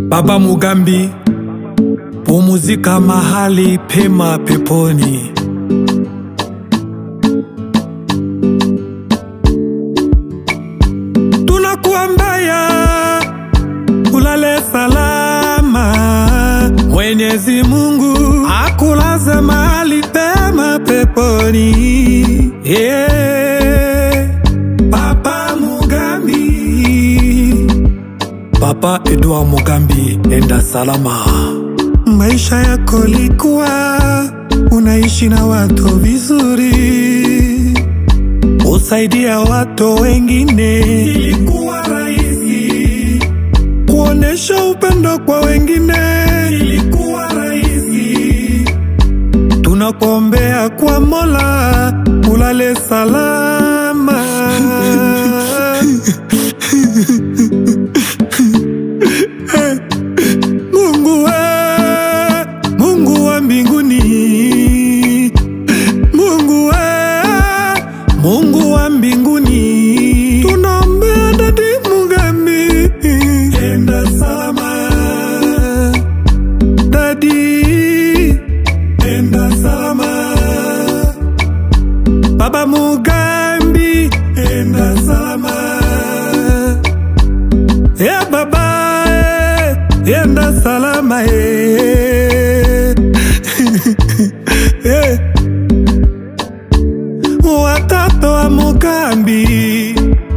Baba Mugambi, pumuzika mahali pema peponi. Tunakuambia ulale salama, Mwenyezi Mungu akulaze mahali pema peponi. Yeah. Papa Mugambi, Papa Edouard Mugambi, enda salama. Maisha yako likuwa unaishi na watu vizuri, usaidia watu wengine, ilikuwa rahisi kuonesha upendo kwa wengine, ilikuwa rahisi. Tunakuombea kwa Mola ulale salama. Mungu we, Mungu wa mbinguni, Mungu we, Mungu wa mbinguni, tunaombea dadi Mugambi, enda salama, dadi, enda salama, baba Mugambi, enda salama. Ya baba eh, yenda salama eh. Eh. Watoto wa Mugambi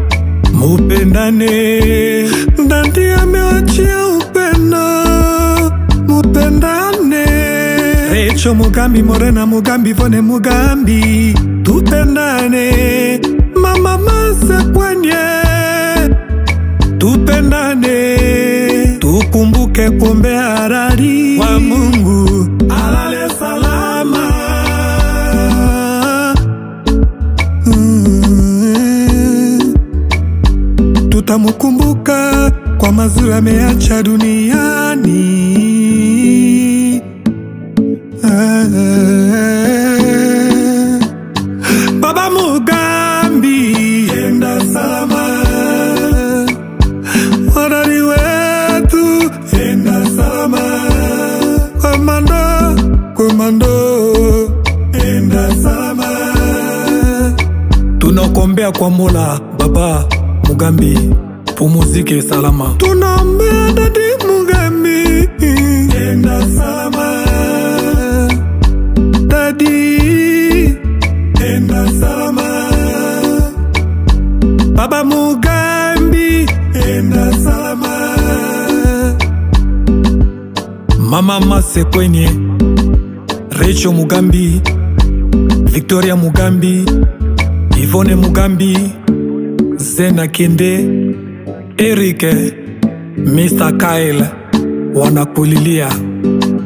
mupendane, Dandi amewachia upendo, mupendane. Recho Mugambi, Morena Mugambi, Vone Mugambi, tupendane. Mama Mase kwenye tupendane, tukumbuke kumbe harari wa Mungu alale salama. Mm. Tutamukumbuka kwa mazuri ameacha duniani. Ah. Baba Mugambi, enda salama Wadari wetu enda salama, komando komando, enda salama. Tunakuombea kwa Mola Baba Mugambi, pumuzike salama. Tunaombea dadi Mugambi, enda salama, dadi enda salama. Baba Mugambi, enda salama. Mama Mase kwenye Recho Mugambi, Victoria Mugambi, Ivone Mugambi, Zena Kende, Eric, Mr. Kyle wanakulilia